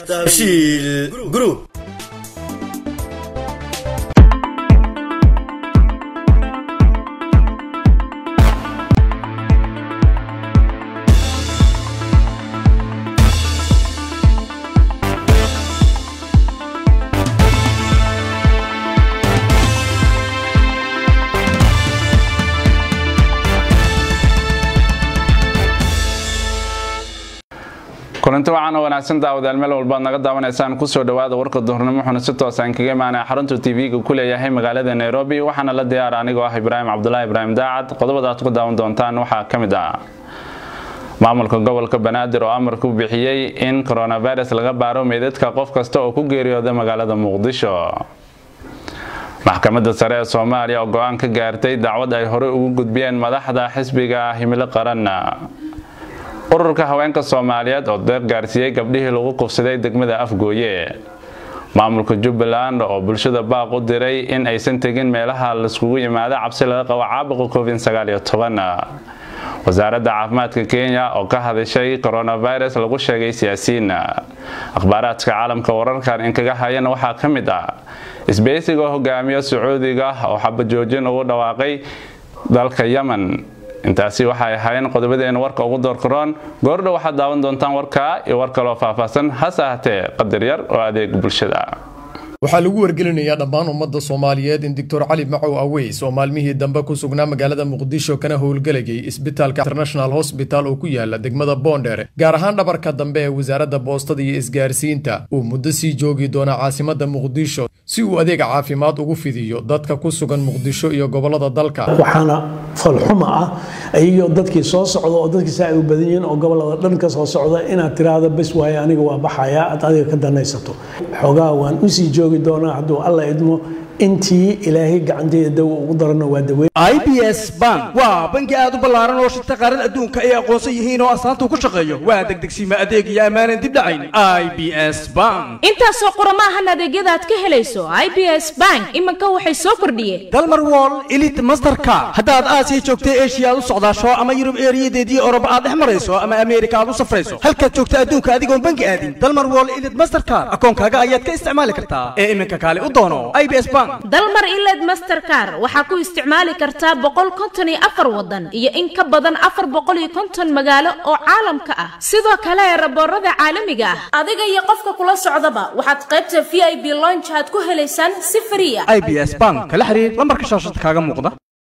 dahabshiil group kulanti wacan oo wanaagsan daawadaal meel walbaad naga daawanaysaan kusoo dhawaada warka duhurnimo wuxuuna si toosaan kaga imaanaya xarunta tv-ga ku leeyahay magaalada nairobi waxaana la diyaara anigoo ah ibraahim cabdulaahi ibraahim daacad qodobada aad ku daawan doontaan waxaa ka mid ah maamulka gobolka banaadir oo amar ku bixiyey in coronavirus laga baaro meydadka qof kasta oo ku geeriyooda magaalada muqdisho maxkamadda sare ee soomaaliya oo go-aan ka gaartay dacwad ay horey ugu gudbiyeen madaxda xisbiga himilo qaran ururka haweenka soomaaliyeed oo deeq gaarsiiyey gabdhihii lagu qufsaday degmada afgooye maamulka jubbaland oo bulshada baaq u diray in aysan tegin meelaha laiskugu yimaado cabsi laga qabo caabuqa covid wasaaradda caafimaadka kenya oo ka hadashay coronavirus lagu sheegay siyaasiyiin akhbaaraadka caalamka wararkan inkaga hayan waxaa ka mid ah isbeysiga hogaamiya sacuudiga oo xabajoojin ugu dhawaaqay dalka yemen intaasi waxay ahaayeen qodobadeena warka ugu doorkaroon goordhow waxaad daawan doontaan warkaa iyo war kaloo faahfaahsan hase ahatee qadar yar oo adeeg bulshada waxaa lagu wargelinayaa dhammaan ummadda soomaaliyeed in doctor cali macow aweys oo maalmihii dambe ku sugnaa magaalada muqdisho kana howlgelayay isbitaalka international hosbital oo ku yaala degmada boondheere gaar ahaan dhabarka dambe ee wasaaradda boostada iyo isgaarsiinta uu muddo sii joogi doona caasimadda muqdisho si uu adeeg caafimaad ugu fidiyo dadka ku sugan muqdisho iyo gobolada dalka waxaana falxuma ah iyo dadkii soo socda oo dadkii saa ay u badan yihiin oo gobolada dhan ka soo socda inaad tiraahdo bes waaye aniga waa baxaya aad adiga ka danaysato xoogaa waan usii joogi doonaa hadduu alla idmo intii ilaahay gacanteeda dawa ugu darano waa daweyn i b s bank waa bangi aad u ballaaran oo shirta qaaran adduunka ay aqoonsan yihiin oo astaanta ku shaqeeyo waa degdegsiima adeeg iyo ammaanan dib dhacayn i b s bank intaasoo qurama ahan adeegyada aad ka helayso i b s bank iminka waxay soo kordhiyeen dalmar wall elit mastercard haddaad aasiya joogtay eshiya aad u socdaasho ama yurub eeriyadeedii oroba aad dhex marayso ama ameerika aad u safrayso halkaad joogta adduunka adigoon bangi aadin dalmar wall elit mastercard akoonkaaga ayaad ka isticmaali kartaa ee iminka kaale u doono i b s bank dalmar iled mastercar waxaa ku isticmaali kartaa boqol konton iyo afar wadan iyo in ka badan afar boqol iyo konton magaalo oo caalamka ah sidoo kale raboorada caalamiga ah adiga iyo qofka kula socdaba waxaad qaybta v i b lonch aad ku helaysaan si fariya i b s bank kala xiriir lambarka shaashada kaaga muuqda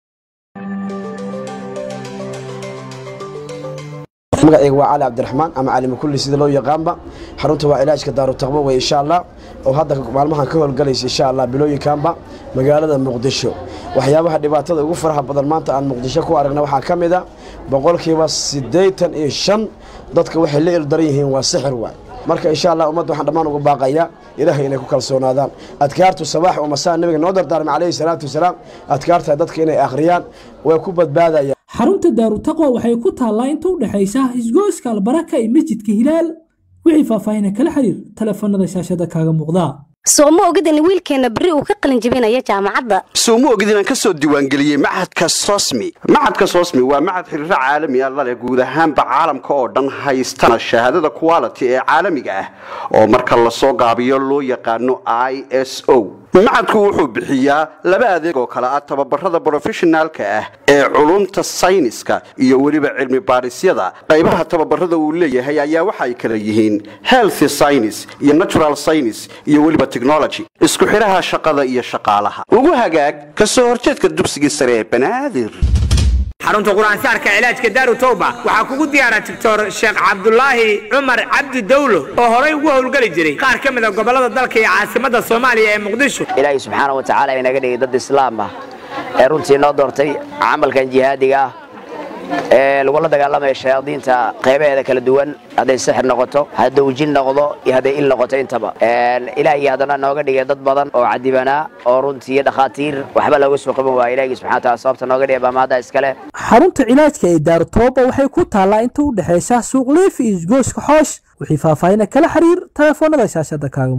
magacayga waa cali cabdiraxmaan ama cali makulli sida loo yaqaanba xarunta waa ilaajka daarutaqbo wey insha allah oo hadda maalmahan ka howlgalaysa insha allah bilooyinkanba magaalada muqdisho waxyaabaha dhibaatada ugu faraha badan maanta aan muqdisho ku aragna waxaa ka mid a boqolkiiba siddeetan iyo shan dadka waxay la ildaran yihiin waa sixir waay marka insha allah ummadda waxaan dhammaan uga baaqayaa ilaahay inay ku kalsoonaadaan adkaartu sabaax oo masaa nabiga noo dardaarmay calayhi salaatu wasalaam adkaarta dadka inay akhriyaan way ku badbaadayaan xarunta daarutaqwa waxay ku taallaa inta u dhexaysa isgoyska albaraka iyo masjidka hilaal wixii faahfaahina kala xiriir taleefanada shaashada kaaga muuqdaa soo ma ogid in wiilkeenna berri uu ka qalin jebinaya jaamacadda soo ma ogid inaan ka soo diiwaangeliyey maxadka sosmi maxadka sosmi waa maxad xiriiro caalami ah laleh guud ahaanba caalamka oo dhan haystana shahaadada quality ee caalamiga ah oo marka lasoo gaabiyo loo yaqaano i s o macadku wuxuu bixiyaa laba adeeg oo kale ah tababarada brofeshinaalka ah ee culumta sayniska iyo weliba cilmi baadhisyada qaybaha tababarada uu leeyahay ayaa waxa ay kala yihiin health science iyo natural science iyo weliba technology isku xidhaha shaqada iyo shaqaalaha ugu hagaag ka soo horjeedka dugsiga sare ee banaadir xarunta qur-aansaarka cilaajka daaru tawba waxaa kugu diyaara doctor sheekh cabdulaahi cumar cabdi dawlo oo horay ugu howlgeli jiray qaar ka mid a gobollada dalka iyo caasimadda soomaaliya ee muqdisho ilaahay subxaana wa tacaala inaga dhigay dad islaam ah ee runtii noo doortay camalkan jihaadiga ah ee lagula dagaalamaya shayaadiinta qaybaheeda kala duwan hadday sixir noqoto hadduu jin noqdo iyo hadday il noqoto intaba ilaahay haddana nooga dhigay dad badan oo cadibanaa oo runtii dhakhaatiir waxba looga soo qaban waaya ilaahigi subxana taala sababta nooga dhigay baamaada iskale xarunta cilaajka ee daarutooba waxay ku taallaa inta u dhexaysa suuq liif iyo isgooska xoosh wixii faahfaahina kala xiriir taleefoonada shaashada kaaga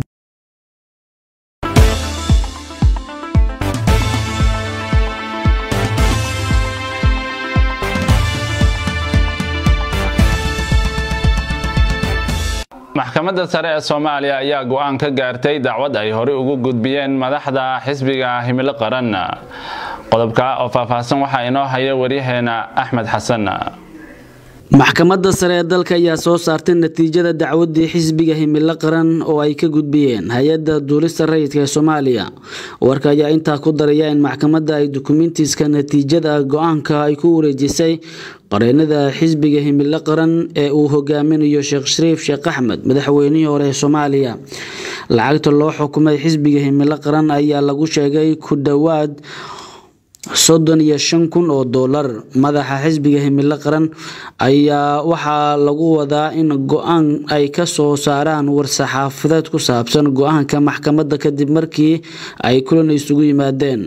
maxkamadda sare ee soomaaliya ayaa go-aan ka gaartay dacwad ay horey ugu gudbiyeen madaxda xisbiga himilo qaran qodobka oo faahfaahsan waxaa inoo haya waryaheena axmed xasan maxkamadda sare ee dalka ayaa soo saartay natiijada dacwadii xisbiga himilo qaran oo ay ka gudbiyeen hay-adda duulista rayidka ee soomaaliya warka ayaa intaa ku daraya in maxkamadda ay dukumentiska natiijada go-aanka ay ku wareejisay qareenada xisbiga himilo qaran ee uu hogaaminayo sheekh shariif sheekh axmed madaxweynihii hore ee soomaaliya lacagta loo xukumay xisbiga himilo qaran ayaa lagu sheegay ku dhowaad soddon iyo shan kun oo doolar madaxa xisbiga himilo qaran ayaa waxaa lagu wadaa in go-aan ay ka soo saaraan war-saxaafadeed ku saabsan go-aanka maxkamadda kadib markii ay kulan isugu yimaadeen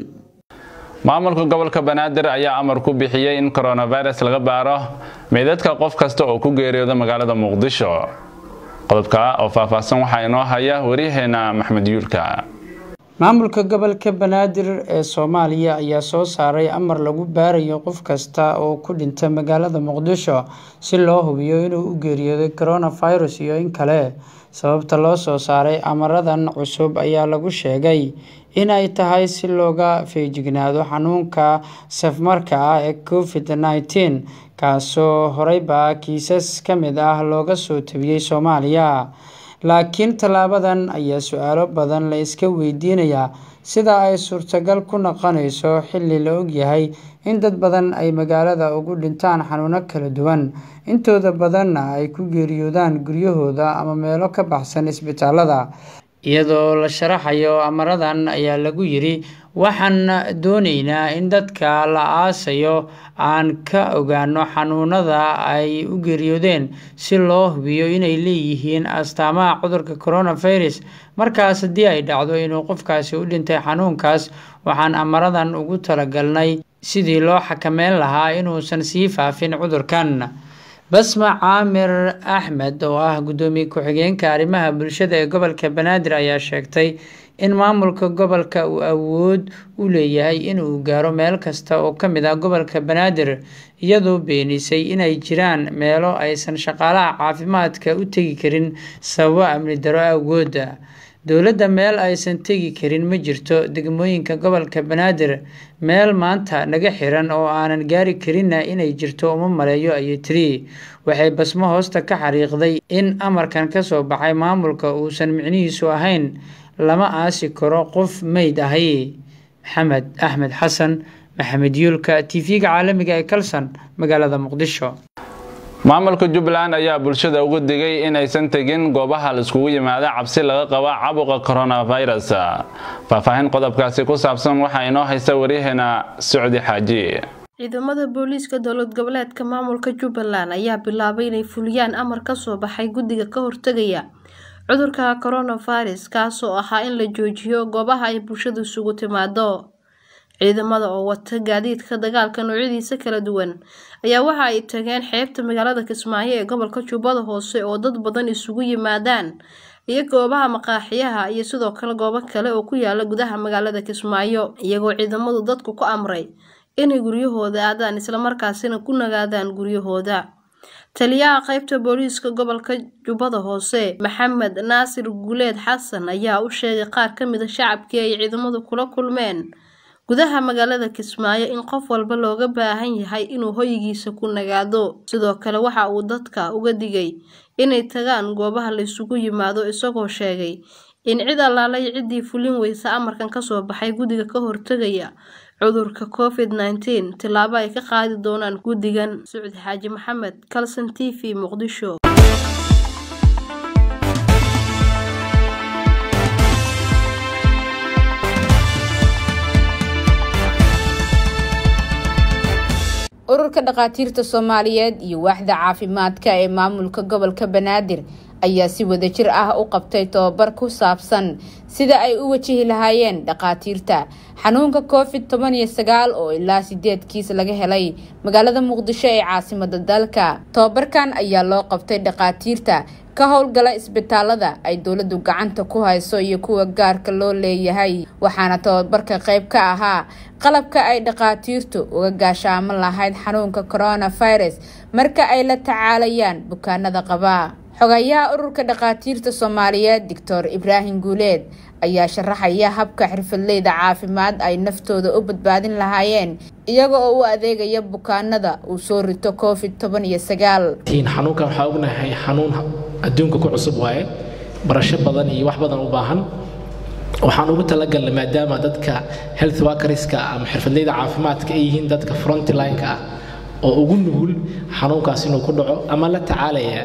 maamulka gobolka banaadir ayaa amar ku bixiyey in coronavirus laga baaro meydadka qof kasta oo ku geeriyooda magaalada muqdisho qodobka oo faahfaahsan waxaa inoo haya waryaheena maxmed yuulka maamulka gobolka banaadir ee soomaaliya ayaa soo saaray amar lagu baarayo qof kasta oo ku dhinta magaalada muqdisho si loo hubiyo inuu u geeriyooday coronavirus iyo in kale sababta loo soo saaray amaradan cusub ayaa lagu sheegay in ay tahay si looga feejignaado xanuunka safmarka ah ee covid nneteen kaasoo horeyba kiisas ka mid ah looga soo tabiyey soomaaliya laakiin tallaabadan ayaa su-aalo badan la iska weydiinayaa sida ay suurtagal ku noqonayso xilli la ogyahay in dad badan ay magaalada ugu dhintaan xanuuno kala duwan intooda badanna ay ku geeriyoodaan guryahooda ama meelo ka baxsan isbitaalada iyadoo la sharaxayo amaradan ayaa lagu yiri waxaan doonaynaa in dadka la aasayo aan ka ogaano xanuunada ay u geeriyoodeen si loo hubiyo inay leeyihiin astaamaha cudurka coronavirus markaas haddii ay dhacdo inuu qofkaasi u dhintay xanuunkaas waxaan amaradan ugu talagalnay sidii loo xakameyn lahaa inuusan sii faafin cudurkan basma caamir axmed oo ah guddoomiye ku-xigeenka arrimaha bulshada ee gobolka banaadir ayaa sheegtay in maamulka gobolka uu awood u leeyahay inuu gaaro meel kasta oo ka mid ah gobolka banaadir iyadoo beenisay inay jiraan meelo aysan shaqaalaha caafimaadka u tegi karin sababo amni daro awgooda dowladda meel aysan tegi karin ma jirto degmooyinka gobolka banaadir meel maanta naga xiran oo aanan gaari karinna inay jirto uma maleeyo ayay tiri waxay basmo hoosta ka xariiqday in amarkan kasoo baxay maamulka uusan micnihiisu ahayn lama aasi karo qof meyd ahi maxamed axmed xasan maxamed yuulka tv-ga caalamiga ee kalson magaalada muqdisho maamulka jubbaland ayaa bulshada ugu digay inaysan tegin goobaha laiskugu yimaada cabsi laga qaba cabuqa coronavirus faahfaahin qodobkaasi ku saabsan waxaa inoo haysta waryaheena socdi xaaji ciidamada booliiska dowlad goboleedka maamulka jubbaland ayaa bilaabay inay fuliyaan amar kasoo baxay guddiga ka hortegaya cudurka coronavirus kaasoo ahaa in la joojiyo goobaha ay bulshadu isugu timaado ciidamada oo wata gaadiidka dagaalka noocyadiisa kala duwan ayaa waxa ay tageen xeebta magaalada kismaayo ee gobolka jubbada hoose oo dad badan isugu yimaadaan iyo goobaha maqaaxiyaha iyo sidoo kale goobo kale oo ku yaala gudaha magaalada kismaayo iyagoo ciidamadu dadku ku amray inay guryahooda aadaan islamarkaasina ku nagaadaan guryahooda taliyaha qeybta booliiska gobolka jubbada hoose maxamed naasir guuleed xasan ayaa u sheegay qaar ka mid a shacabkii ay ciidamadu kula kulmeen gudaha magaalada kismaayo in qof walba looga baahan yahay inuu hoygiisa ku nagaado sidoo kale waxa uu dadka uga digay inay tagaan goobaha la isugu yimaado isagoo sheegay in cid allaalay ciddii fulin weysa amarkan kasoo baxay guddiga ka hortegaya cudurka covid nneteen tillaabo ay ka qaadi doonaan guddigan sucdi xaaji maxamed calson t v muqdisho ururka dhakhaatiirta soomaaliyeed iyo waaxda caafimaadka ee maamulka gobolka banaadir ayaa si wadajir ah u qabtay tobabar ku saabsan sida ay u wajihi lahaayeen dhakhaatiirta xanuunka covid toban iyo sagaal oo ilaa sideed kiis laga helay magaalada muqdisho ee caasimada dalka tobabarkan ayaa loo qabtay dhakhaatiirta ka howlgala isbitaalada ay dowladu gacanta ku hayso iyo kuwa gaarka loo leeyahay waxaana tobabarka qayb ka ahaa qalabka ay dhakhaatiirtu uga gaashaaman lahayd xanuunka coronavirus marka ay la tacaalayaan bukaanada qabaa xogayaha ururka dhakhaatiirta soomaaliyeed doctor ibraahim guuleed ayaa sharaxaya habka xirfadleyda caafimaad ay naftooda u badbaadin lahaayeen iyaga oo u adeegaya bukaanada uu soo rito covid toban iyo sagaal xanuunkan waxaa ognahay xanuun adduunka ku cusub waaye barasho badan iyo wax badan u baahan waxaan ugu talagalnay maadaama dadka health workerska ama xirfadleyda caafimaadka ay yihiin dadka frontline-ka ah oo ugu nugul xanuunkaas inuu ku dhaco ama la tacaalaya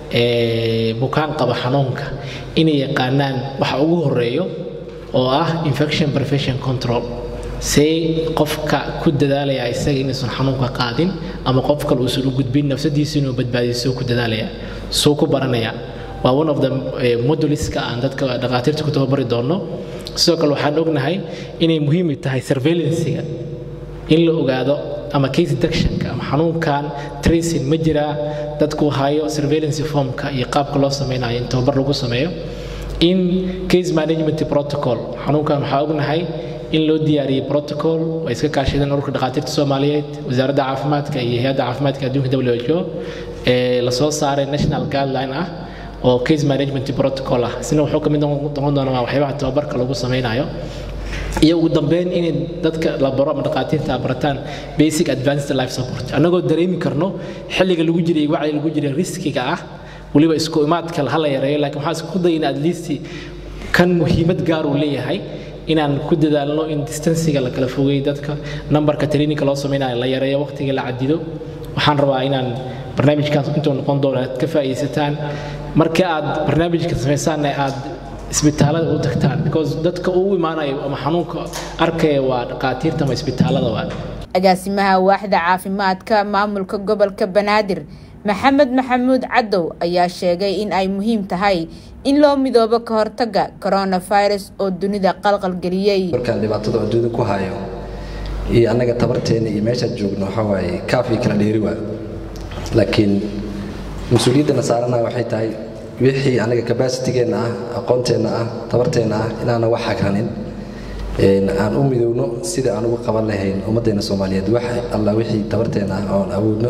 bukaan qaba xanuunka inay yaqaanaan waxa ugu horeeyo oo ah infection prevention control see qofka ku dadaalaya isaga inuusan xanuunka qaadin ama qof kale uusan u gudbin nafsadiisa inuu badbaadiyo ku dadaalaya suu ku baranaya waa one of the moduliska aan dadka dhakhaatiirta ku tababari doono sidoo kale waxaan ognahay inay muhiim tahay surveillancega in la ogaado ama case detectionka ama xanuunkan tracing ma jiraa dadku hayo surveillance formka iyo qaabka loo sameynayo in tababar lagu sameeyo in case management protocol xanuunkan waxaa ognahay in loo diyaariyey protocol ay iska kaashadeen ururka dhakhaatiirta soomaaliyeed wasaaradda caafimaadka iyo hay-adda caafimaadka adduunka who ee lasoo saaray national guideline ah oo case management protocol ah isna wuxuu ka mid noqon doonaa waxyaabaha tababarka lagu sameynayo iyo ugu dambeyn inay dadka la baro ama dhakhaatiirta barataan basic advanced life support annagoo dareemi karno xilliga lagu jiray wacyi lagu jiray riskiga ah weliba isku imaadka hala yareeyo laakiin waxaan isku dayna at least kan muhiimad gaar uu leeyahay inaan ku dadaalno in distansiga la kala fogeeyo dadka nambarka traininka loo sameynayo la yareeyo waqtiga la cadido waxaan rabaa inaan barnaamijkaas intuu noqon doono aad ka faa'iidaysataan marka aad barnaamijka samaysaanna aad isbitaalada u tagtaan because dadka uu imaanayo ama xanuunka arkaya waa dhakhaatiirta ama isbitaalada waa agaasimaha waaxda caafimaadka maamulka gobolka banaadir maxamed maxamuud cadow ayaa sheegay in ay muhiim tahay in loo midoobo ka hortaga coronavirus oo dunida qalqalgeliyey markaan dhibaatada adduunyada ku hayo iyo annaga tabarteena iyo meeshaad joogno waxaa waaye kaafii kala dheeri waa laakiin mas-uuliyaddana saarana waxay tahay wixii anaga cabacitigeenna ah aqoonteenna ah tabarteenna ah inaana wax hagranin aan u midowno sida aan ugu qaban lahayn ummaddeena soomaaliyeed wax alla wixii tabarteenna ah oon awoodno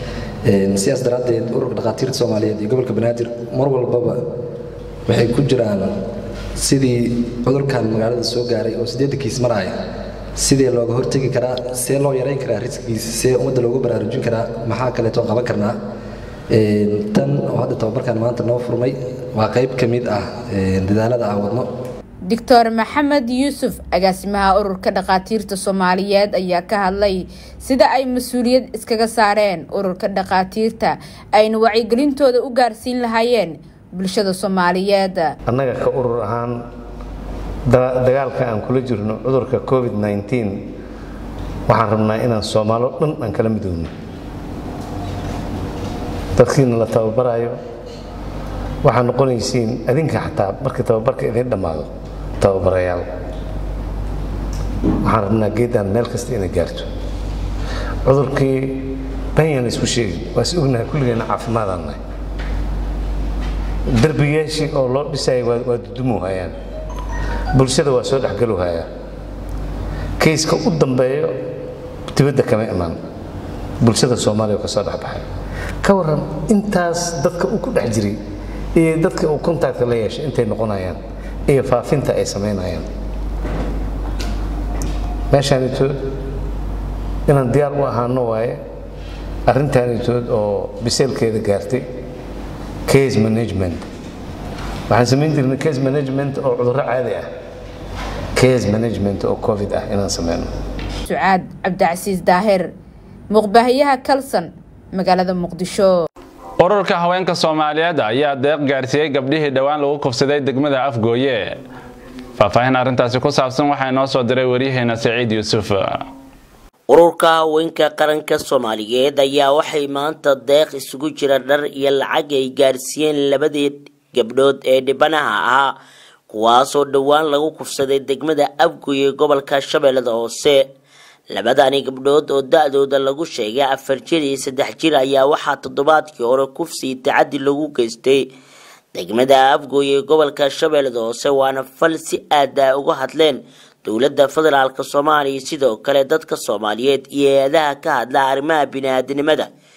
sidaas daraaddeed ururka dhakhaatiirta soomaaliyeed iyo gobolka banaadir mar walbaba waxay ku jiraan sidii cudurkan magaalada soo gaaray oo siddeedda kiis maraya sidee looga hortegi karaa see loo yarayn karaa riskigiisa see ummadda loogu baraarujin karaa maxaa kaleeto qaban karnaa tan oo hadda tababarkan maanta noo furmay waa qayb ka mid ah dadaalada aan wadno doctor maxamed yuusuf agaasimaha ururka dhakhaatiirta soomaaliyeed ayaa ka hadlay sida ay mas-uuliyad iskaga saareen ururka dhakhaatiirta ayna wacyigelintooda u gaarsiin lahaayeen bulshada soomaaliyeed annaga ka urur ahaan dagaalka aan kula jirno cudurka covid waxaan rabnaa inaan soomaalo dhan aan kala midoobno dadkiina la tababarayo waxaa noqonaysiin adinka xataa markii tababarka idin dhammaado tababarayaal waxaan rabnaa geeddaan meel kasta inay gaarto cudurkii banyaan isku sheegin waa is ognahay kulligeena caafimaadaan nahay derbiyaashii oo loo dhisaya waa dudumu hayaan bulshada waa soo dhexgalu hayaa kayska u dambeeyo dibadda kama imaan bulshada soomaaliya oo ka soo dhexbaxay ka waran intaas dadka uu ku dhex jiray iyo dadka uu contactka la yeeshay intay noqonayaan iyo faafinta ay samaynayaan meeshaanitood inaan diyaar u ahaano waaye arrintaanitood oo biseelkeeda gaartay case management waxaan samayn jirnay case management oo cudurro caadi ah case management oo covid ah inaan sameyno sucaad cabdicasiis daahir muqbaahiyaha kalson magaalada muqdisho ururka haweenka soomaaliyeed ayaa deeq gaarsiiyey gabdhihii dhowaan lagu kufsaday degmada afgooye faahfaahin arrintaasi ku saabsan waxaa inoo soo diray waryaheena saciid yuusuf ururka haweenka qaranka soomaaliyeed ayaa waxay maanta deeq isugu jira dhar iyo lacag ay gaarsiiyeen labadii gabdhood ee dhibanaha ahaa kuwaasoo dhowaan lagu kufsaday degmada afgooye gobolka shabeellada hoose labadani gabdhood oo da-dooda lagu sheegay afar jir iyo saddex jir ayaa waxaa toddobaadkii hore kufsii tacadi lagu geystay degmada afgooye ee gobolka shabeellada hoose waana fal si aada uga hadleen dowladda federaalk soomaaliya sidoo kale dadka soomaaliyeed iyo hay-adaha ka hadla arrimaha bini-aadanimada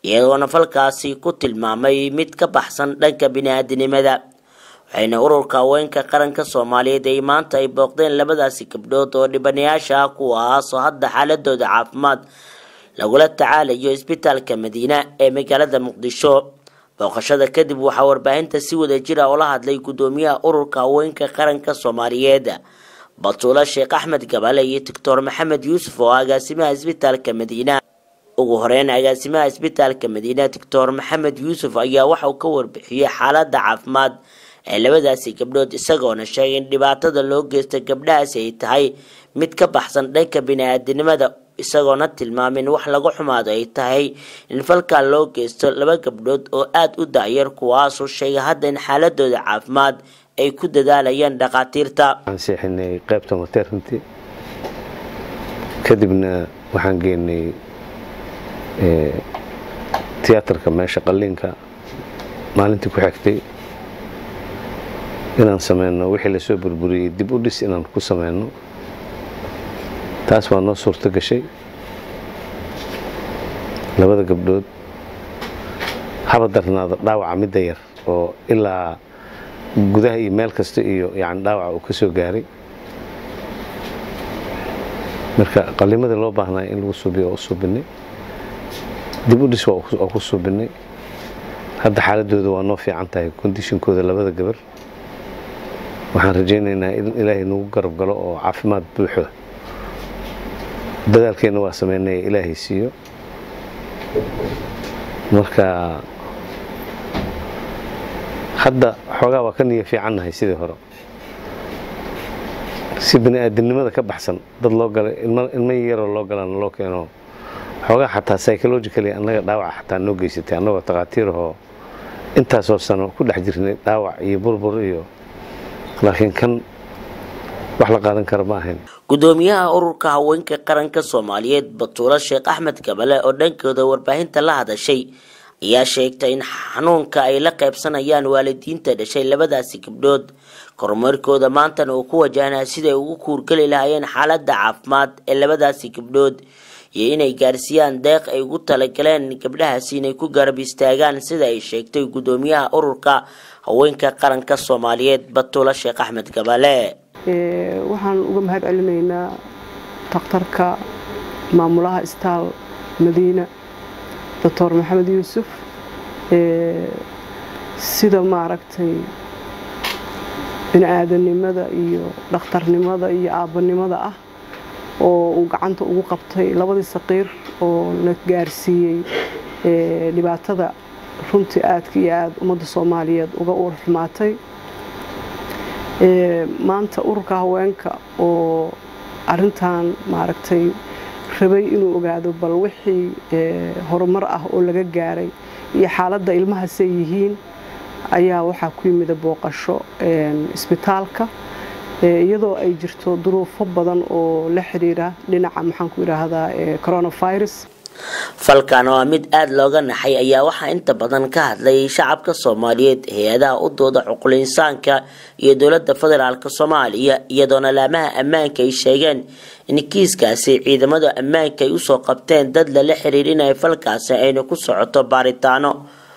iyagoona falkaasi ku tilmaamay mid ka baxsan dhanka bini-aadinimada waxayna ururka haweenka qaranka soomaaliyeed ay maanta ay booqdeen labadaasi gabdhood oo dhibanayaasha ah kuwaasoo hadda xaaladooda caafimaad lagula tacaalayo isbitaalka madiina ee magaalada muqdisho booqashada kadib waxaa warbaahinta si wada jira oo la hadlay gudoomiyaha ururka haweenka qaranka soomaaliyeed batuula sheekh axmed gabale iyo doctor maxamed yuusuf oo agaasimaha isbitaalka madiina ugu horeyn agaasimaha isbitaalka madiina doctor maxamed yuusuf ayaa waxauu ka warbixiyey xaalada caafimaad ee labadaasi gabdhood isagoona sheegay in dhibaatada loo geysta gabdhahaasi ay tahay mid ka baxsan dhanka bini-aadinimada isagoona tilmaamin wax laga xumaado ay tahay in falkaa loo geysto laba gabdhood oo aada u dacyar kuwaasoo sheegay hadda in xaaladooda caafimaad ay ku dadaalayaan dhakhaatiirta waxaan seexinay qaybta maternity kadibna waxaan geenay tiyaatarka meesha qalliinka maalintii ku xigtay inaan sameyno wixii lasoo burburiyey dib u dhis inaan ku sameyno taas waa noo suurto gashay labada gabdhood haba darnaada dhaawaca midda yar oo ilaa gudaha iyo meel kasta iyo yani dhaawaca uu ka soo gaaray marka qallimadii loo baahnaya in lagu suubiyo waa u suubinay dib u dhis waa ku suubinay hadda xaaladooda waa noo fiican tahay kondishinkooda labada gabar waxaan rajaynaynaa in ilaahay nagu garab galo oo caafimaad buuxo dadaalkeenna waa sameynaya ilaahay siiyo marka hadda xoogaa waa ka niya fiicannahay sidii hore si bini-aadamnimada ka baxsan dad loo galay ilmo yaroo loo galana loo keeno xoogaa xataa psychologically annaga dhaawaca xataa noo geysatay annagoo takhaatiirahoo intaasoo sano ku dhex jirnay dhaawac iyo burbur iyo laakiin kan wax la qaadan kara ma ahayn gudoomiyaha ururka haweenka qaranka soomaaliyeed batuulo sheekh axmed gabale oo dhankooda warbaahinta la hadashay ayaa sheegtay in xanuunka ay la qaybsanayaan waalidiinta dhashay labadaasi gabdhood kormeerkooda maantana uu ku wajahnaa siday ugu kuurgeli lahaayeen xaalada caafimaad ee labadaasi gabdhood iyo inay gaarsiiyaan deeq ay ugu talagaleen gabdhahaasi inay ku garab istaagaan sida ay sheegtay gudoomiyaha ururka haweenka qaranka soomaaliyeed batuulo sheekh axmed gabale waxaan uga mahad celinaynaa takhtarka maamulaha istaal madiina doctor maxamed yuusuf sida maaragtay bini-aadanimada iyo dhakhtarnimada iyo aabbanimada ah oo uu gacanta ugu qabtay labadii saqiir oo la gaarsiiyey dhibaatada runtii aadka iyo aada ummadda soomaaliyeed uga uur xumaatay maanta ururka haweenka oo arintan maaragtay rabay inuu ogaado bal wixii horumar ah oo laga gaaray iyo xaaladda ilmahaasay yihiin ayaa waxaa ku yimida booqasho isbitaalka iyadoo ay jirto duruufo badan oo la xiriira dhinaca maxaan ku idhaahdaa coronavirus falkan waa mid aada looga naxay ayaa waxaa inta badan ka hadlay shacabka soomaaliyeed hay-adaha u dooda cuqul insaanka iyo dowladda federaalk soomaaliya iyadoona laamaha ammaanka ay sheegeen in kiiskaasi ciidamada ammaanka ay usoo qabteen dad lala xiriirinaya falkaasi ayna ku socoto baaritaano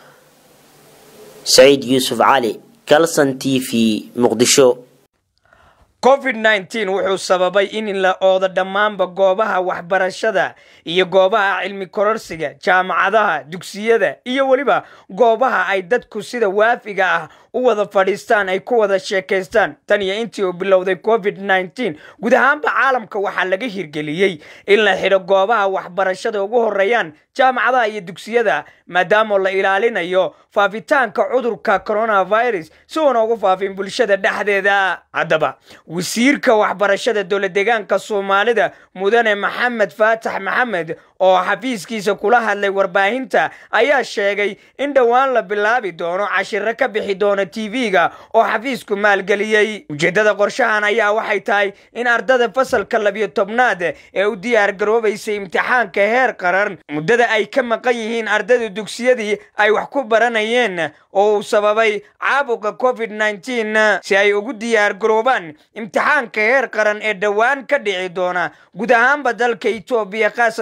saciid yuusuf cali calson t v muqdisho covid nneteen wuxuu sababay in la oodo dhammaanba goobaha waxbarashada iyo goobaha cilmi kororsiga jaamacadaha dugsiyada iyo weliba goobaha ay dadku sida waafiga ah u wada fadhiistaan ay ku wada sheekaystaan tan iyo intii uu bilowday covid nneteen guud ahaanba caalamka waxaa laga hirgeliyey in la xidho goobaha waxbarashada ugu horeeyaan jaamacadaha iyo dugsiyada maadaama la ilaalinayo faafitaanka cudurka coronavirus si uuna ugu faafin bulshada dhexdeeda haddaba wasiirka waxbarashada dowla deegaanka soomaalida mudane maxamed faatax maxamed oo xafiiskiisa kula hadlay warbaahinta ayaa sheegay in dhowaan la bilaabi doono cashiro ka bixi doona tv-ga oo xafiisku maalgeliyey ujeeddada qorshahan ayaa waxay tahay in ardada fasalka labiyo tobnaad ee u diyaar garoobaysay imtixaanka heer qaran muddada ay ka maqan yihiin ardada dugsiyadii ay wax ku baranayeen oo uu sababay caabuqa covid nneteen si ay ugu diyaar garoobaan imtixaanka heer qaran ee dhowaan ka dhici doona guud ahaanba dalka etoobiya khaasatan deegaan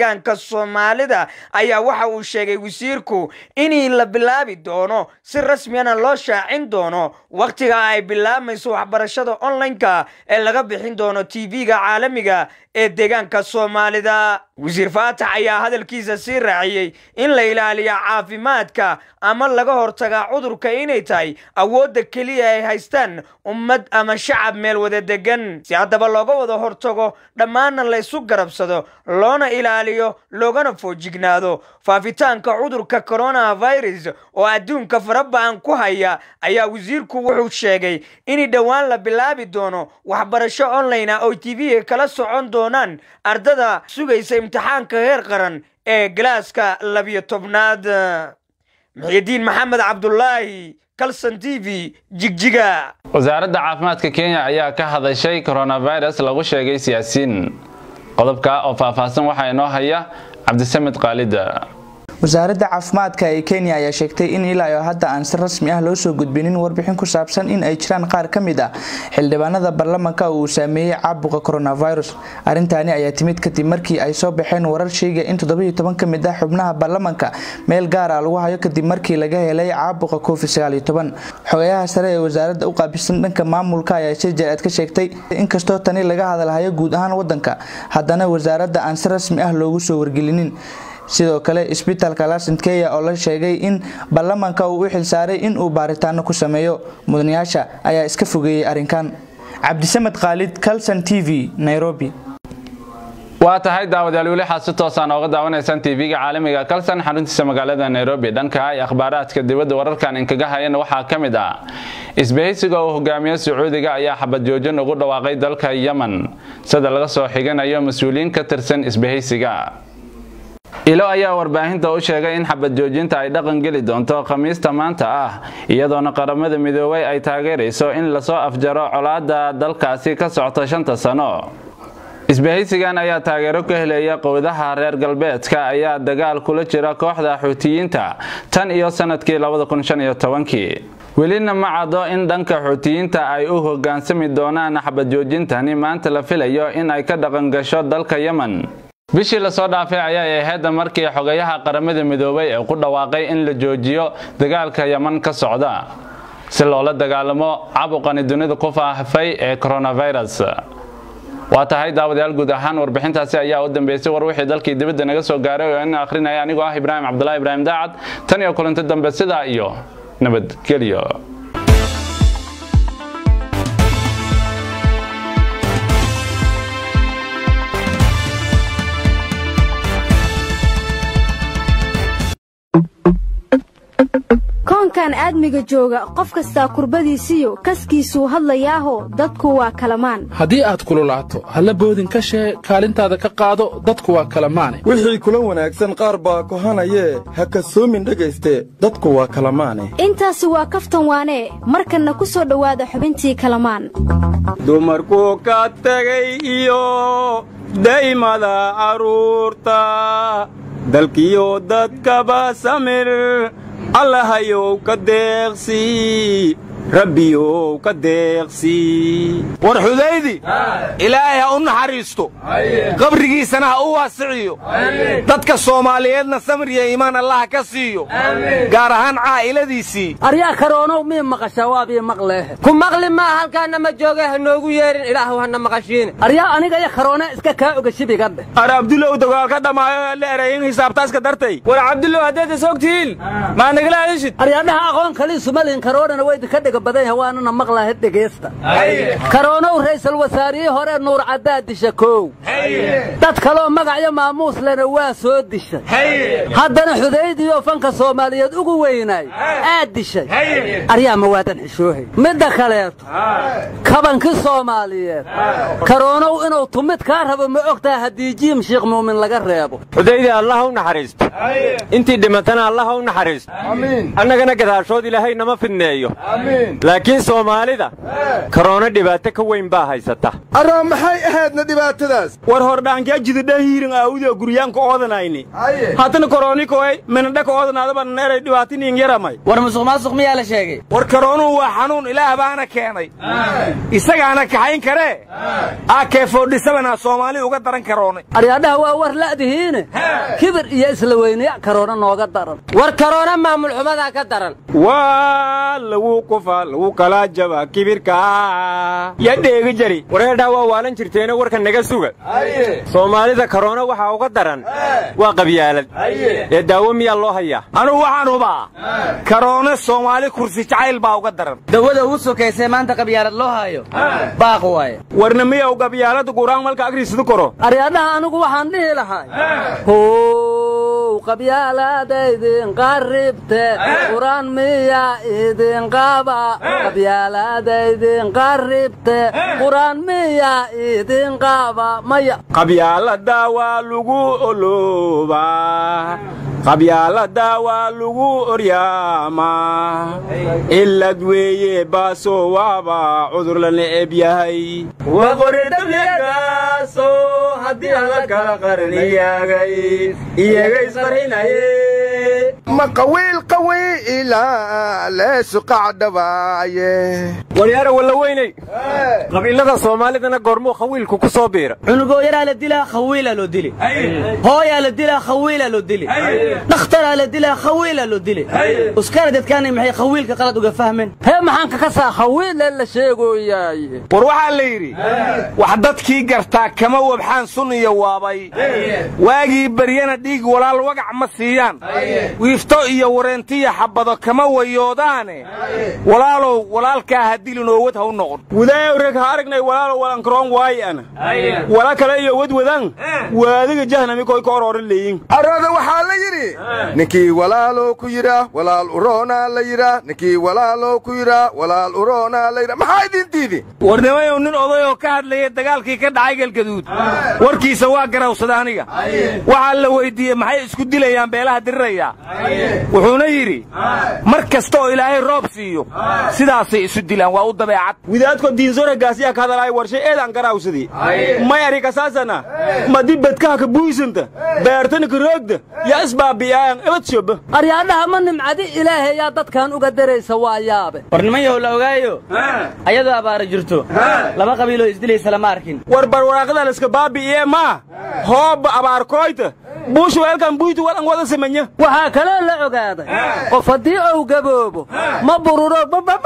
deegaanka soomaalida ayaa waxa uu sheegay wasiirku inii la bilaabi doono si rasmiyana loo shaacin doono wakhtiga ay bilaabmayso waxbarashada online-ka ee laga bixin doono tv-ga caalamiga ee deegaanka soomaalida wasiir faatax ayaa hadalkiisa sii raaciyey in la ilaaliyo caafimaadka ama laga hortagaa cudurka inay tahay awoodda keliya ay haystaan ummad ama shacab meel wada degan si haddaba looga wada hortago dhammaanna la ysu garabsado loona ilaaliyo loogana foojignaado faafitaanka cudurka coronavirus oo adduunka faraba'an ku haya ayaa wasiirku wuxuu sheegay in dhowaan la bilaabi doono waxbarasho online ah oo tv kala socon doonaan ardada sugaysa imtixaanka heer qaran ee galaaska labiyo tobnaad muxiidiin maxamed cabdulaahi kalson t v jigjiga wasaaradda caafimaadka kenya ayaa ka hadashay coronavirus lagu sheegay siyaasiin qodobka oo faahfaahsan waxaa inoo haya cabdisamed qaalida wasaaradda caafimaadka ee kenya ayaa sheegtay in ilaa iyo hadda aan si rasmi ah loo soo gudbinin warbixin ku saabsan in ay jiraan qaar ka mid ah xildhibaanada baarlamanka uu saameeyey caabuqa coronavirus arrintaani ayaa timid kadib markii ay soo baxeen warar sheegaya in toddobiyo toban ka mid ah xubnaha baarlamanka meel gaar ah lagu hayo kadib markii laga helay caabuqa covid sagaaliyo toban xogayaha sare ee wasaaradda u qaabilsan dhanka maamulka ayaa si jaraad ka sheegtay inkastoo tani laga hadalhayo guud ahaan wadanka haddana wasaaradda aan si rasmi ah loogu soo wargelinin sidoo kale isbitaalka laasentkeya oo la sheegay in baarlamanka uu u xilsaaray in uu baaritaano ku sameeyo mudanayaasha ayaa iska fogeeyey arrinkan cabdisamed khaalid calson t v nairobi waa tahay daawadayaal weli waxaad si toosaan ooga daawanaysaan tv-ga caalamiga kalsan xaruntiisa magaalada nairobi dhanka ay akhbaaraadka dibadda wararkan inkaga hayana waxaa ka mid ah isbahaysiga uu hogaamiyo sacuudiga ayaa xabad joojin ugu dhawaaqay dalka yemen sida laga soo xiganayo mas-uuliyiin ka tirsan isbahaysiga ilo ayaa warbaahinta u sheegay in xabad joojinta ay dhaqan geli doonto khamiista maanta ah iyadoona qaramada midoobay ay taageerayso in lasoo afjaro colaada dalkaasi ka socta shanta sano isbahaysigan ayaa taageero ka helaya qowdaha reer galbeedka ayaa dagaal kula jira kooxda xuutiyiinta tan iyo sanadkii welina ma caddo in dhanka xuutiyiinta ay u hogaansami doonaan xabad joojintani maanta la filayo in ay ka dhaqan gasho dalka yemen bishii lasoo dhaafay ayay ahayd markii xogayaha qaramada midoobay ee ku dhawaaqay in la joojiyo dagaalka yeman ka socda si loola dagaalamo cabuqani dunida ku faafay ee coronavirus waa tahay daawadayaal guud ahaan warbixintaasi ayaa u dambeysay war wixii dalkii dibadda naga soo gaaray oo in akhrinaya anigoo ah ibraahim cabdulahi ibraahim daacad tan iyo kulanti dambe sidaa iyo nabadgelyo koonkan aadmiga jooga qof kastaa kurbadiisiyo kaskiisuu hadlayaaho dadku waa kalamaan haddii aad kululaato halla boodin ka shee kaalintaada ka qaado dadku waa kalamaane wixii kula wanaagsan qaar baa kohanayee ha kasoomin dhegayste dadku waa kalamaane intaasi waa kaftan waanee markanna ku soo dhowaada xubintii kalamaan dumarku ka tegay iyo daymada carruurta dalkiyo dadkaba samir allahayow ka deeqsii rabbiyow ka deeqsii war xudaydi ilaahay ha u naxariisto qabrigiisana ha u waasiciyo dadka soomaaliyeedna samriya iimaan allaha ka siiyo gaar ahaan caa'iladiisii aryaa karoonow mii maqashaa waabii maqleehe ku maqli maa halkaana ma jooge ha noogu yeedhin ilaahu hana maqashiine aryaa aniga iyo karoone iska kaa oga shibiga dheh ar abdulow dagaal ka dhammaayo la erayin hisaabtaaska dartay war cabdulow haddaad is ogtihiin maa nagala hadishid aryaadhaha aqoon kaliisu malin karoonana waydinka dhiga badan yahay waanana maqlaha dhegeysta karoonow ra'iisul wasaarihii hore nuur caddaa disha koow dad kaloo magacyo maamuus lena waa soo dishay haddana xudaydiyo fanka soomaaliyeed ugu weynaay aad dishay aryaa ma waadan xishoohay midda kaleeto kabankii soomaaliyeed karoonow inuu tumid kaa rabo ma ogtaha haddii jiim shiikh muumin laga reebo xudaydi allah u naxariisto intii dhimatana allah u naxariisto annagana gadaashood ilaahay nama fidneeyo laakiin soomaalida korona dhibaato ka weyn baa haysata arraa maxay ahaydna dhibaatadaas war hordhaankaa jidadha hiirin aawudio guryaanka oodanayni haddana koronikoy minadhaka oodanaadaba neeray dhibaatiniin yaramay war musuq maasuq miyaa la sheegay war karoonuhu waa xanuun ilaah baana keenay isagaana kaxayn karee aakeefoodhisabana soomaali uga daran karoonay aryaadhaha waa war la'dihiine kibir iyo isla weynayac karoona nooga daran war karoona maamul xumadaa ka daran waa lagu kufa lagu kala jaba kibirka ya dheegi jari wareedhaa waa waalan jirteene warka naga suga soomaalida karoona waxaa uga daran waa qabyaalad ee daawo miyaa loo hayaa anugu waxaan hubaa karoone soomaali kursi jacayl baa uga daran dawada ugu sokaysee maanta qabyaalad loo hayo baaq waaye warna miyaw qabyaalada guraan malka agriisadu koro aryaadhaha anigu waxaan dhihi lahay how qabyaalaadaydin qarribte quraan miya idin qaba qabyaalaadaydin qarribte quraan miya idin qaba maya qabyaalada waa lagu oloobaa qabyaalada waa lagu oryaamaa cilad weeye baasoo waaba cudur la neceb yahay waqoridablegaaso haddii ala kala qarniyaagay iyaga isqarxinaye ma qawiil qawiila leesu qacdhabaaye waryaara walla weynay qabiilada soomaalidana goormuu khawiilku ku soo biira cunugoo yaraa la dilaa khawiilaa loo dili hooyaa la dilaa khawiilaa loo dili dhakhtaraa la dilaa khawiilaa loo dili uskana dadkaanay maxay khawiilka qalad uga fahmeen hee maxaan ka kasaa khawiile la sheegoyaaye war waxaa la yidhi wax dadkii gartaa kama wabxaan sun iyo waabay waagii baryana dhiig walaal wagac ma siiyaan wiifto iyo wareentiya xabbado kama wayoodaane walaalow walaalkaa ha dilin oo wad ha u noqon wudaayow reg ha aragnay walaalow walankaroon waayi ana wala kale iyo wadwadan waadiga jahnami koy ka oroorin leeyin arada waxaa la yidhi ninkii walaalow ku yidhaa walaal uroonaa la yidhaa ninkii walaalow ku yidhaa walaal uroonaa la yidhaa maxaa idin diidi warnimayow nin odayoo ka hadlaya dagaalkii ka dhacay galgaduud warkiisa waa garawsada aniga waxaa la weyddiiyey maxay isku dilayaan beelaha diriraya wuxuuna yidhi mar kasta oo ilaahay roob siiyo sidaasay isu dilaan waa u dabeecad widaadko diinsore gaasiyaa ka hadalaay warshay eedaan garawsadii may arikasaasana madi bedkaha ka buysanta beertani ka roogda yaa isbaabi'aayan ebad shoba aryaadhaha ma nimcadi ilaahay yaa dadkan uga daraysa waa yaabe war nimanyahow la ogaayo ayadoo abaara jirto laba qabiiloo isdilaysa lama arkin war barwaraaqada laska baabi'iye maa hooba abaarkooyta buushu weelkan buytu walan wada samanya waxaa kaloo la ogaaday qof haddii uu gaboobo ma bururo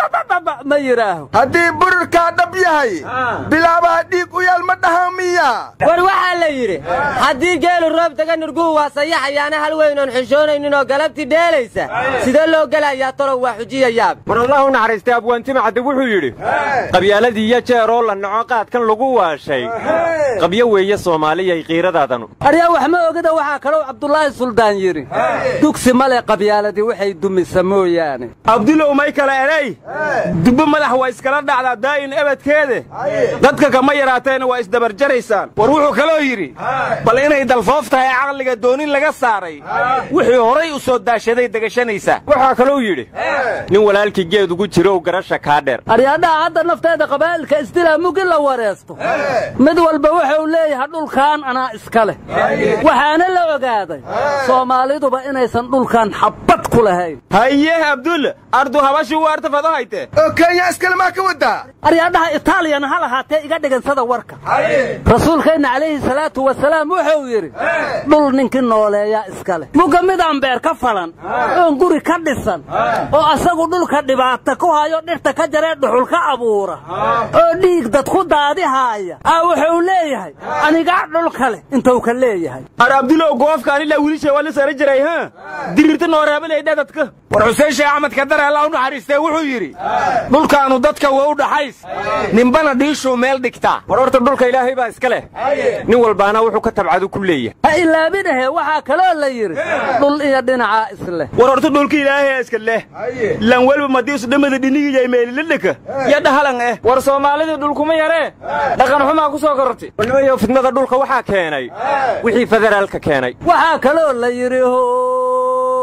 ma yidhaaho haddii bururkaa dhab yahay bilaabaha dhiig u yaal ma dhaha miya war waxaa la yidhi haddii geelu roob taga nurguhu waa sayaxayaana hal weynoon xishoonaynin oo galabtii dheelaysa sidee loo gelayaa tolow waa xujiya yaab war allah u naxariistay abwaantima cadde wuxuu yidhi qabyaaladii iyo jeeroo la naco qaadkan lagu waashay qabyo weeye soomaaliyay qiiradaadanu aryaa wax ma ogida waxaa kalou cabdulaahi suldaan yidhi dugsi male qabyaaladii waxay dumisa mooyaane abdulow may kale edhay dubbo madax waa iskala dhacdaa daa'in ebadkeede dadka kama yaraateena waa isdabarjaraysaan war wuxuu kaloo yidhi bal inay dalfoof tahay caqliga doonin laga saaray wixii horay u soo daashaday degashanaysaa waxaa kalou yidhi nin walaalkii geed ugu jirow garasha kaa dheer aryaadhaha hadda nafteeda qabaa'ilka isdilaa mugi la wareesto mid walba wuxuu leeyahay dhulkaan anaa iska leh waxaana la ogaaday soomaaliduba inaysan dhulkan xabbad ku lahayn haye abdul ardu habashi waarta fado hayte oo kenya iskale maa ka wadaa aryaadhaha itaaliyana ha lahaatee iga dhigansada warka rasuulkeenna calayhi salaatu wasalaam wuxuu yidhi dhul ninkii nooleeyaa iska leh muga midaan beer ka falan oon guri ka dhisan oo asagu dhulka dhibaata ku hayo dhirta ka jaree dhuxul ka abuura oo dhiig dad ku daadihaaya aa wuxuu leeyahay anigaa dhulka leh intuu ka leeyahay ar abdulow goofkaan ilaa wiilisha waa la sara jiray ha dirirta nooreebalayda dadka war xuseen sheekh axmed kadare allah u naxariistee wuxuu yidhi dhulkaannu dadka waa u dhaxays ninbana dhiishuu meel dhigtaa war horta dhulka ilaahay baa iska leh nin walbaana wuxuu ka tabcadu ku leeyahay ha ilaabinahe waxaa kaloo la yidhi dhul iyo dhinacaa isleh war horta dhulka ilaahay iska leh lan welba madiisu dhammada dhinigiyay meelilidhaka ya dhahalan eh war soomaalidii dhulkuma yaree dhaqan xumaa ku soo korortay warnimayo fidnada dhulka waxaa keenay wixii federaalka keenay waxaa kaloo la yidhi how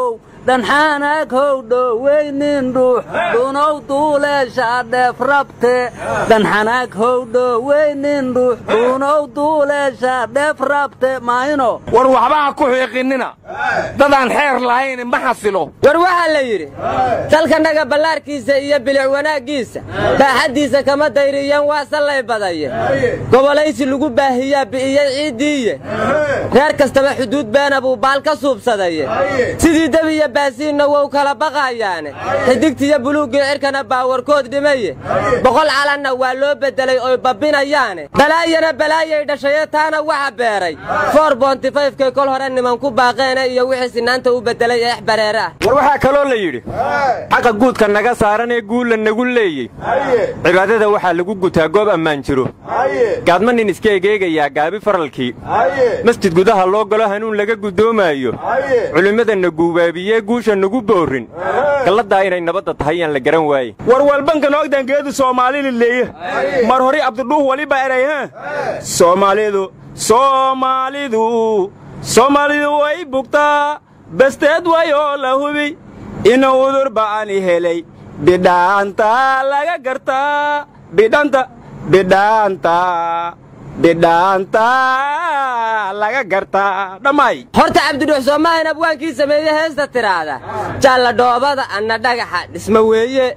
dhanxaanag howdhoweynin dhuux dhunow duuleesha dheef rabte dhanxanaag howdhoweynin dhuux dhunow duuleesha dheef rabte maahino war waxba ha ku xiiqinina dadaan xeer lahayn ma xasilo war waxaa la yidhi dalkanaga ballaarkiisa iyo bilic wanaaggiisa baaxaddiisa kama dayriyeen waa sallay badaye gobolaysi lagu baahiyaa bi'iyey ciiddiiye reer kastaba xuduud beena buu baal ka suubsadaye sidii debiya baasiinna wou kala baqaayaane xidigtiyo buluuggii cirkana baawarkood dhimaye boqol calanna waa loo beddelay oy babbinayaane balaayana balaayay dhashaye taana waxa beeray foor boontifayfkay kol hore niman ku baaqeene iyo wixii sinaanta u beddelay eex bareere ah war waxaa kaloo la yidhi xaqa guudka naga saaran ee guulla nagu leeyey cibaadada waxaa lagu gutaa goob ammaan jiro gaadma nin iska egeegayaa gaabi faralkii masjid gudaha loo galo hanuun laga guddoomaayo culimmadana guubaabiyee guusha nagu boorin galladdaa inay nabadda tahay yaan la garan waaye war walbanka noogdangeedu soomaalili leeye mar hori abdidhuuh waliba erayha soomaalidu soomaalidu soomaalidu way bugtaa basteed wayoo la hubi inuu udur ba'ani helay bidhaanta laga gartaa bidhanta bidhaanta bidhaanta laga gartaa dhammaay horta cabdidhuux soomahan abwaankii sameeye heesta tidhaahda jaalla dhoobada anna dhagaxa dhisma weeye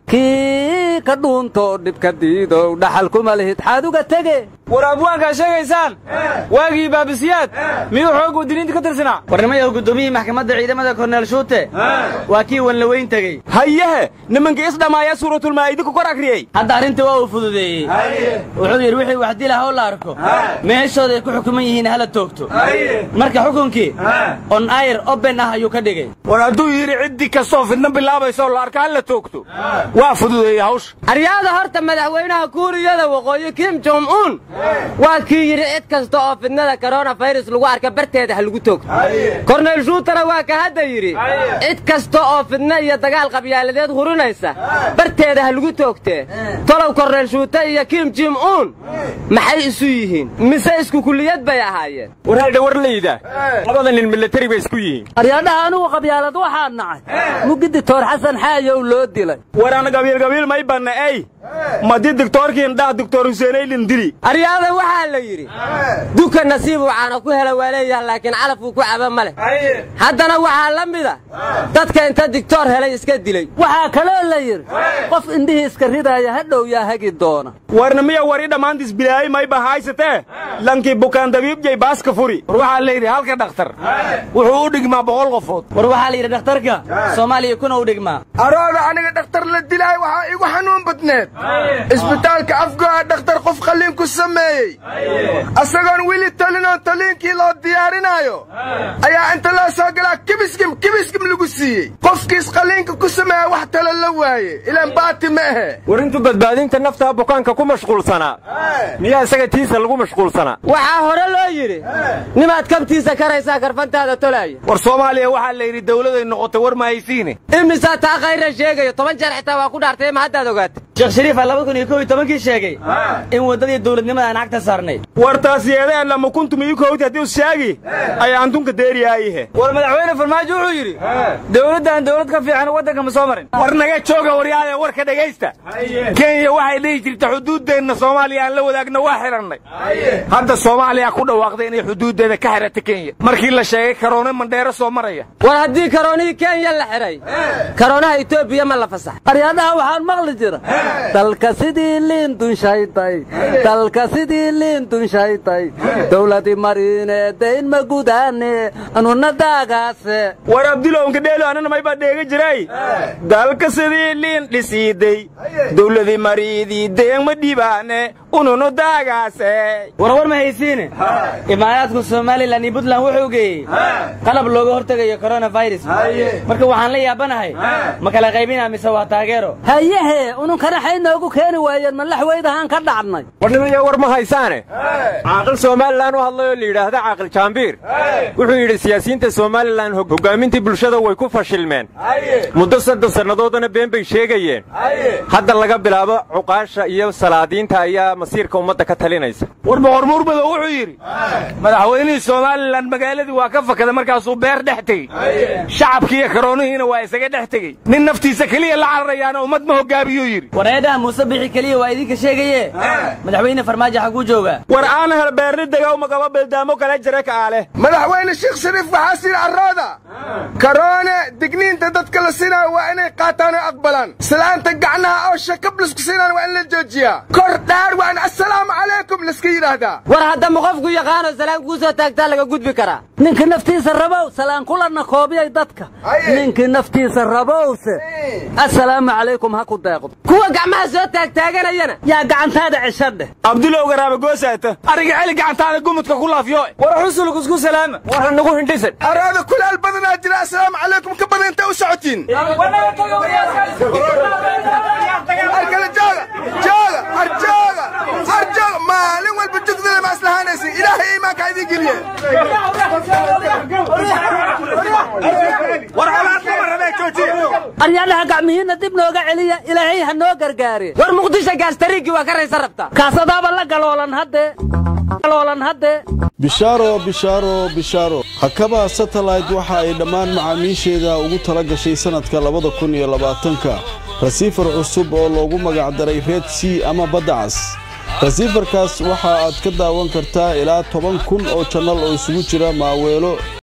kii ka dhuuntoo dhibka diidow dhaxal kuma lihid xaaduga tege war abwaankaa sheegaysaan waagii baabisiyaad miyuu xooggu diniinta ka tirsanaa warnimayahu guddoomiyihii maxkamadda ciidamada korneel shuute waa kii wanlaweyn tegey hayehe nimankii isdhammaaya suuratulmaa'idi ku kor akriyey hadda arrinta waa uu fududeeyey wuxuu yidhi wixii wax dila haw la arko meeshooday ku xukuman yihiin hala toogto marka xukunkii on ayr oben ah ayuu ka dhigay war hadduu yidhi ciddii kastoo fidna bilaabayso la arka hala toogto waa fududeeyey hawsha aryaada horta madaxweynaha kuuriyada waqooyi kim jong un waa kii yidhi cid kasta oo fidnada koronafayras lagu arka barteeda ha lagu toogto korneyl shuutana waa ka hadda yidhi cid kasta oo fidna iyo dagaal qabyaaladeed hurinaysa barteeda ha lagu toogtee tolow korneyl shuute iyo kim jim un maxay isu yihiin mise isku kulliyad bay ahaayeen war haydha war layda labada nin milatari bay isku yihiin aryaadhaha anugu qabyaalad waxaa nacay mugidi toor xasan xaayow loo dilay war ana gabiilgabiil may banna ey madi digtoorkiin dhah digtoor huseenaylin dili aryaada waxaa la yidhi duka nasiib waxaana ku hela waa leeyaha laakiin calafuu ku caba ma leh haddana waxaa la mida dadka inta digtoor helay iska dilay waxaa kaloo la yidhi qof indhihii iska ridaaya hadhow yaa hagi doona warna miya wari dhammaantis bilaayay mayba haysatee lankii bukaan dabiibjay baaska furi war waxaa la yidhi halka dhakhtar wuxuu u dhigmaa boqol qofood war waxaa la yidhi dhakhtarka soomaaliya kuna u dhigmaa arooda aniga dhakhtar la dilaay waxaa igu xanuun badneed isbitaalka afgoa dhakhtar qof qalliin ku sameeyey asagoon weli talinoo taliinkii loo diyaarinaayo ayaa inta loo soo galaa kibiskim kibiskim lagu siiyey qofkiis qalliinka ku sameeya wax talo la waaye ilaan baati ma ahe war intuu badbaadinta naftaa bukaanka ku mashquulsanaa miyaa isaga tiisa lagu mashquulsanaa waxaa hore loo yidhi nimaad kabtiisa karaysaa karfantaada tolaaya war soomaaliya waxaa la yidhi dawladay noqotay war ma haysiine imisaa taa khayra sheegayo toban jeer xitaa waa ku dhaartay ma haddaad ogaatay sheekh shariifa laba kun iyo kow iyo tobankii sheegay in waddadii dawladnimada aan cagta saarnay war taas yeedeen lama kuntum iyo kowti haddii ushaagi ayaa antunka deeriyaayihe war madaxweyne farmaajo wuxuu yidhi dawladdan dawlad ka fiican waddanka ma soo marin war naga jooga waryaaya warka dhegaysta kenya waxay dhihi jirta xuduuddeenna soomaaliya aan la wadaagna waa xidhannay hadda soomaaliya ku dhawaaqday inay xuduuddeeda ka xidhata kenya markii la sheegay karoone mandheero soo maraya war haddii karoonihii kenya la xidhay karoonaha etoobiya ma la fasax aryaadaha waxaan maqli jira dalka sidii liin dunshaytay dalka sidii liin dunshaytay dawladi mariine dayn ma gudaane anuna daagaase war abdulowka dheelo anana maybaa dheega jiray dalka sidii liin dhisiiday dawladi mariidii dayn ma dhibaane ununu daagaase warwar ma haysiine imaaraadka somalilan iyo puntland wuxuu geeyey qalab looga hortegayo coronafirus marka waxaan la yaabanahay ma kala qaybinaa mise waa taageero hayehe ununkanaxay noogu keeni waayeen malaxweydahaan ka dhacnay war nimaya war ma haysaane caaqil somalilan u hadlay oo la yidhaahda caaqil jaambiir wuxuu yidhi siyaasiyiinta somalilan hoggaamintii bulshada way ku fashilmeen muddo soddon sannadoodana been bay sheegayeen hadda laga bilaabo cuqaasha iyo salaadiinta ayaa masiirka ummadda ka talinaysa war boqor murmado wuxuu yidhi madaxweynihii somalilan magaaladii waa ka fakada markaasuu beer dhex tegey shacabkiiyo karoonihiina waa isaga dhex tegey nin naftiisa keliya la cararayaana ummad ma hogaamiyuu yidhi wareedhaha muuse bixi keliya waa idinka sheegaye madaxweyne farmaajo xaguu joogaa war aan hel beerni degaw magaba bildaamo kala jira kaale madaxweyne sheekh shariif waxaa sii arooda karoone digniinta dadka la siinaayo waa inay qaataan oo aqbalaan salaanta gacnaha oo shakab lasku siinaan waa in la joojiyaa kor dhaar waa in assalaamu calaykum laska yidhaahdaa war haddama qofku yaqaano salaan kuu soo taagtaa laga gudbi karaa ninka naftiisa rabow salaan kulana koobiyay dadka ninkii naftiisa rabowse assalaamu calaykum ha ku deeqdo kuwa gacmaha soo taagtaaganayana yaa gacantaada ceshadheh abdulow garaaba goosaata ariga celi gacantaada gumudka ku laafyo war xusulk isku salaama war nagu hindhisan araada kulaal badanaa jira assalaamu calaykum ka badan inta u socotiin arkale jooga jooga har jooga har jooga maalin walba jugdada ma islahaanaysin ilaahay iimaanka idin geliye aryadhaha gacmihiinna dib nooga celiya ilaahay ha noo gargaare war muqdisho gaastariiggii waa ka raysa rabta kaasadaaba la galoolan haddee galoolan haddee bishaaro bishaaro bishaaro hakaba satellite waxa ay dhammaan macaamiisheeda ugu tala gashay sannadka labada kun iyo labaatanka rasiifar cusub oo loogu magacdaray red c ama badda cas rasiifarkaas waxa aad ka daawan kartaa ilaa toban kun oo jannal oo isugu jira maaweelo